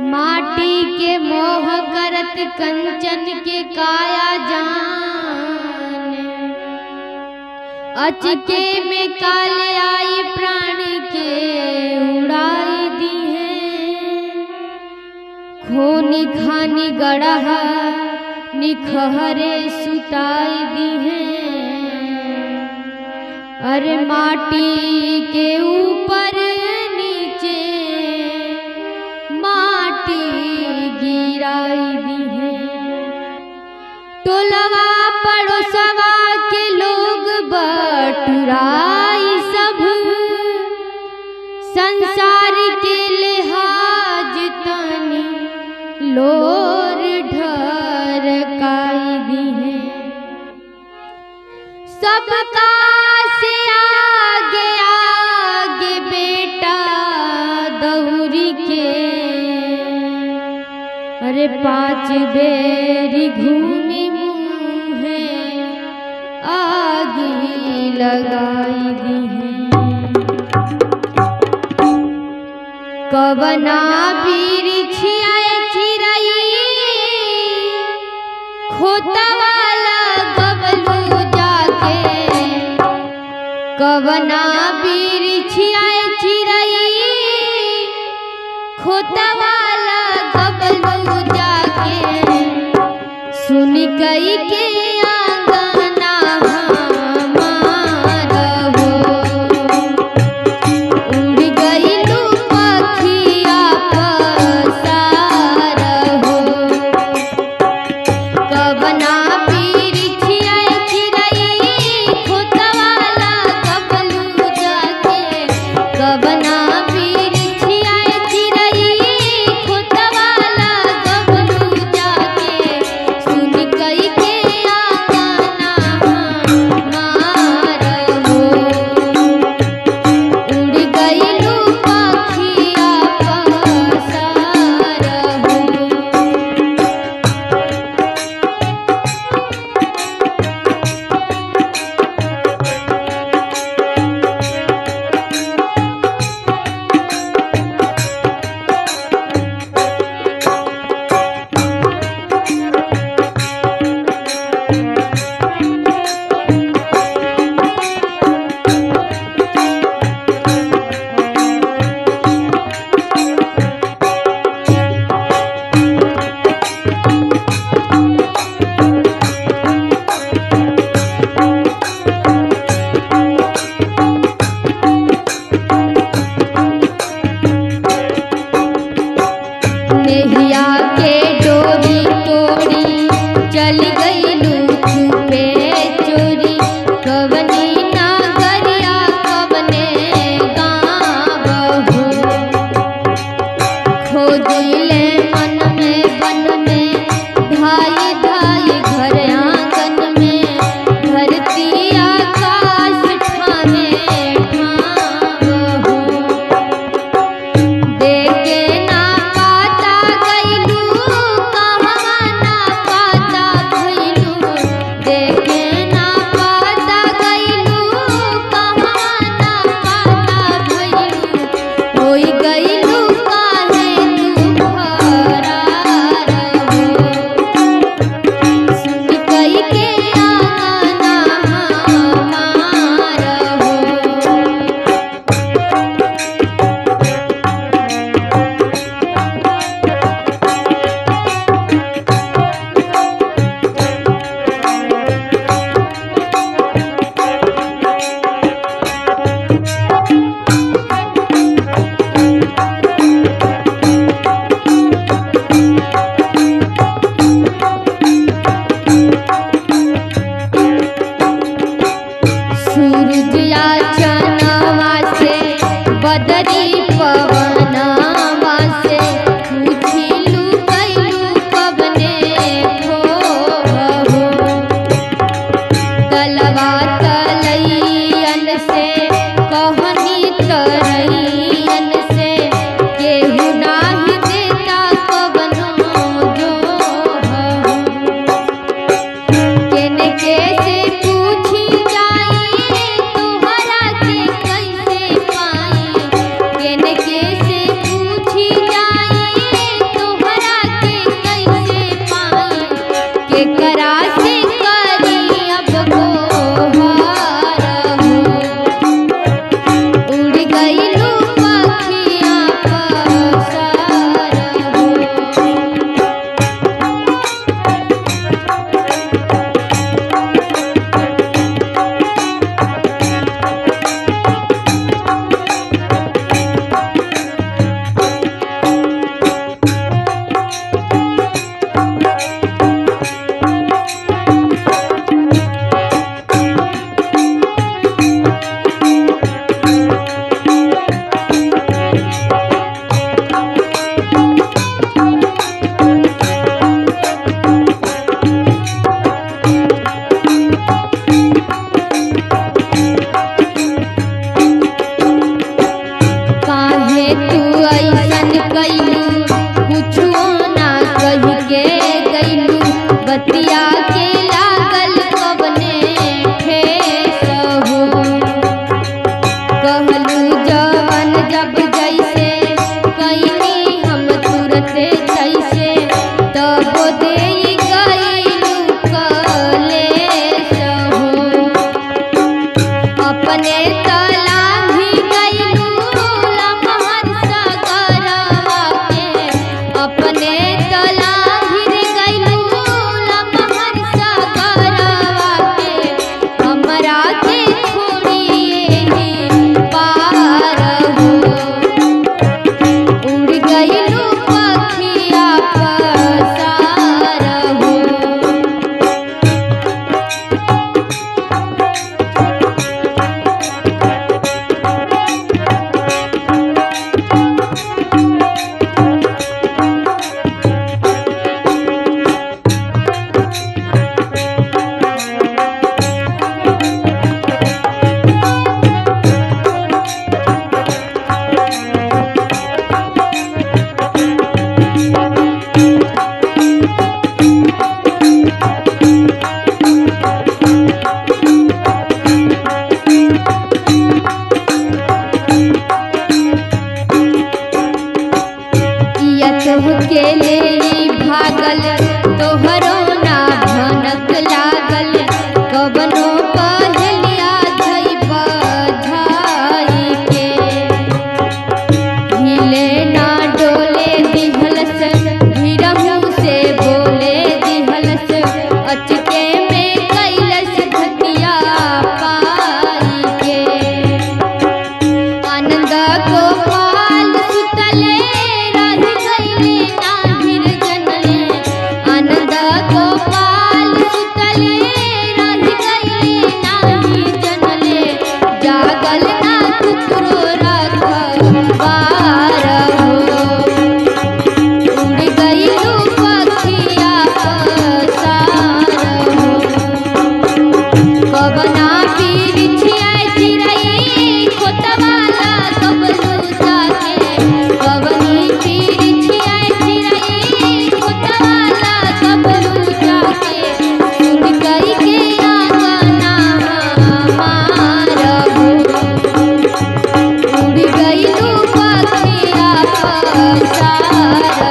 माटी के मोह करत कंचन के काया जान अचके में काले आई प्राण के उड़ाई दी है खूनी खानी गड़ह निखहरे सुताई दी है अरे माटी के ऊपर नीचे माटी गिराई दी है टोलवा पड़ोसवा के लोग बटुराई सब संसार के लिहाज तनी लोर ढरकाई दी है सबका से आगे आगे बेटा दौरी के अरे पांच बेरी घूमी मुँहे आगी लगाई दी है कवना बिरिछिया चिरई खोतवाला गबलू जाके कवना बिरिछिया चिरई खोतवाला गबलू जाके सुन कई के आंगना हमार हो उड़ गइलू पखिया पसार हो कवना बिरिछिया चिरई खोतवाला गबलू जाके कवना बिरिछिया चिरई खोतवाला गबलू जाके सुन कई के आंगना हमार हो उड़ गइलू पखिया पसार हो नेहिया के डोरी तोड़ी चल गइलू छुपे चोरी कवनी नागरिया कवने गाँव हो खोजिले मन में बन में धाई धाई घर आंगन में धरती आकाश ठामे ठाम हो देखे ना पाता गइलू कहवा तोहके ले ई भागल तोहरो ना भनक लागल कबनो पहलिया धई बधाई के हिले ना डोले दिहलस धीरहू से बोले दिहलस अचके में कैलस धतिया पाई के आनंद गोपाल सुतले रहि गईले नाहिर जनले आनंद गोपाल सुतले रहि गईले नाहि जनले जागल ना कुकरो रखबार हो उड़ गईलू पखिया पसार हो पवना पीर छिया चिरई खोतवाला कबलू जाके पवनी पीर छिया चिरई खोतवाला कबलू जाके सुन कई के आंगना मारबो उड़ गईलू पखिया पसार